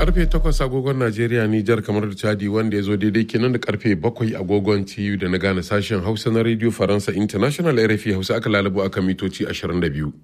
karfe 8 agogon Najeriya Nijar kamar da Chadi wanda ya zo daidai kenan da karfe 7 agogon TU da na gane sashen Hausa na Radio Faransa International RFI Hausa aka lalabo aka mitoci 22.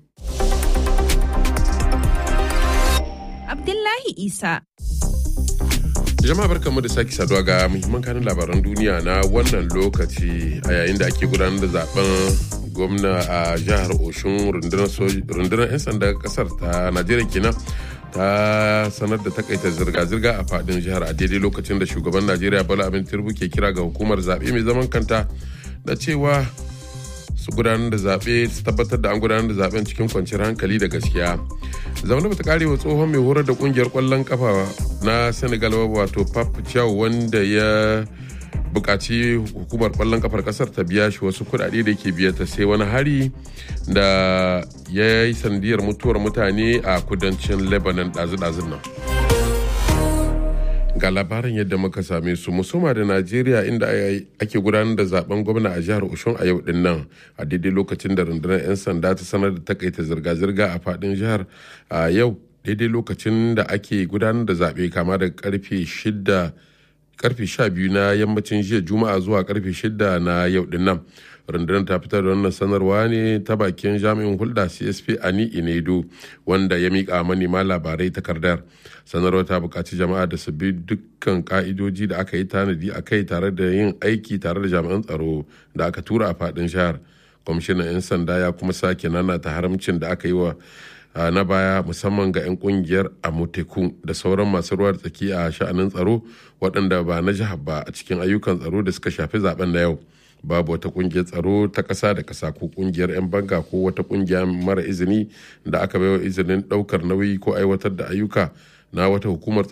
Abdullahi Isa. Jama'a barkamu da sake saduwa ga muhimman kanin labaran duniya na wannan lokaci a yayin da ake gudanar da zaben gwamna a jihar Oshun rundunar 'yan sanda kasar ta Najeriya kenan ta sanar da takaita zirga-zirga a fadin jihar a daidai lokacin da shugaban Najeriya Bola Abin Tinubu ke kira ga hukumar zaɓe mai zaman kanta da cewa su gudanar da zaɓe su tabbatar da an gudanar da zaɓen cikin kwanciyar hankali da gaskiya zaune bata kare wa tsohon mai horar da kungiyar kwallon kafa na senegal wato pap chow wanda ya bukaci hukumar kwallon kafar kasar ta biya shi wasu kudade da ke biya ta sai wani hari da ya yi sandiyar mutuwar mutane a kudancin lebanon ɗazu-ɗazun nan ga labarin yadda muka same su musoma da najeriya inda ake gudanar da zaben gwamna a jihar oshun a yau din nan a daidai lokacin da rundunar 'yan sanda ta sanar da takaita zirga-zirga a fadin jihar a yau daidai lokacin da ake gudanar da zaɓe kama daga karfe shida karfe sha biyu na yammacin jiya juma'a zuwa karfe shida na yau din nan rundunar ta fitar da wannan sanarwa ne ta bakin jami'in hulɗa csp ani inedo wanda ya miƙa manema labarai takardar sanarwar ta buƙaci jama'a da su bi dukkan ka'idoji da aka yi tanadi a kai tare da yin aiki tare da jami'an tsaro da aka tura a faɗin jihar kwamishinan 'yan sanda ya kuma sake nana ta haramcin da aka yi wa na baya musamman ga 'yan kungiyar amoteku da sauran masu ruwa da tsaki a sha'anin tsaro waɗanda ba na jihar ba a cikin ayyukan tsaro da suka shafi zaben na yau babu wata kungiyar tsaro ta ƙasa da ƙasa ko kungiyar 'yan banga ko wata kungiya mara izini da aka baiwa izinin ɗaukar nauyi ko aiwatar da ayyuka na wata hukumar